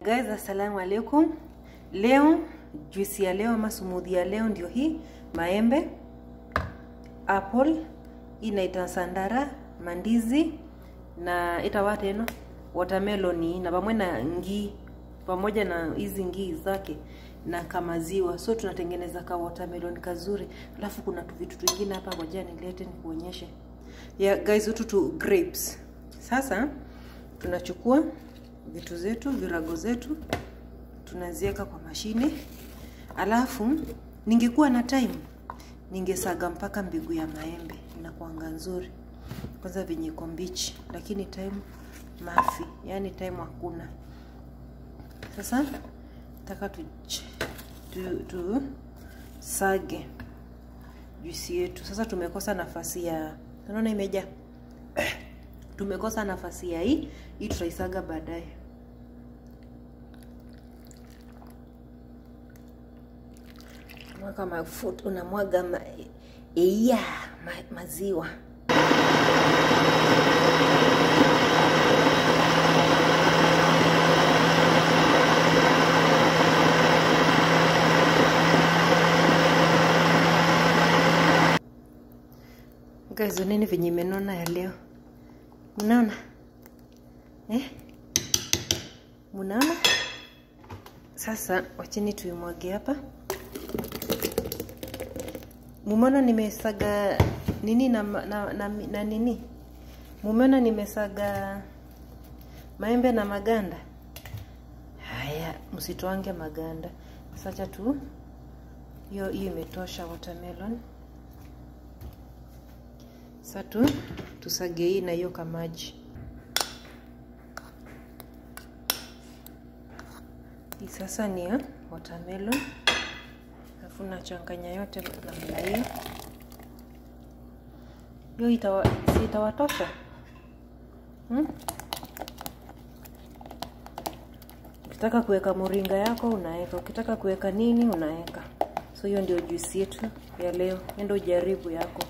Guys, assalamu alaikum. Leo juisi ya leo ama smoothie ya leo ndio hii, maembe, apple, inaita sandara, mandizi na itawa tena watermelon na pamoja na ngii pamoja na hizi ngii zake na kamaziwa. So tunatengeneza ka watermelon kazuri, alafu kuna tu vitu vingine hapa, ngoja nilete nikuonyeshe. Yeah, guys, hutu tu grapes. Sasa tunachukua vitu zetu virago zetu tunaziweka kwa mashine, alafu ningekuwa na time ningesaga mpaka mbegu ya maembe, inakuanga nzuri kwanza venye iko mbichi, lakini time mafi, yani time hakuna. Sasa nataka tu, tu, tu sage juisi yetu. Sasa tumekosa nafasi ya, unaona imejaa tumekosa nafasi ya hii hii, tutaisaga baadaye. Mwaka mafuta unamwaga ma, iya ma, maziwa Guys, nini venye imenona ya leo, mnaona eh? Mnaona sasa, wacheni tuimwage hapa. Mumeona nimesaga nini na, na, na, na nini, mumeona nimesaga maembe na maganda haya, msitwange maganda. Sasa tu hiyo hiyo imetosha watermelon. Sasa tu tusage hii na hiyo kamaji. Hii sasa ni ya watermelon, alafu nachanganya yote namna hiyo. Hiyo itawa, si itawatosha hmm? Ukitaka kuweka moringa yako unaweka, ukitaka kuweka nini unaweka. So hiyo ndio juisi yetu ya leo, endo jaribu yako.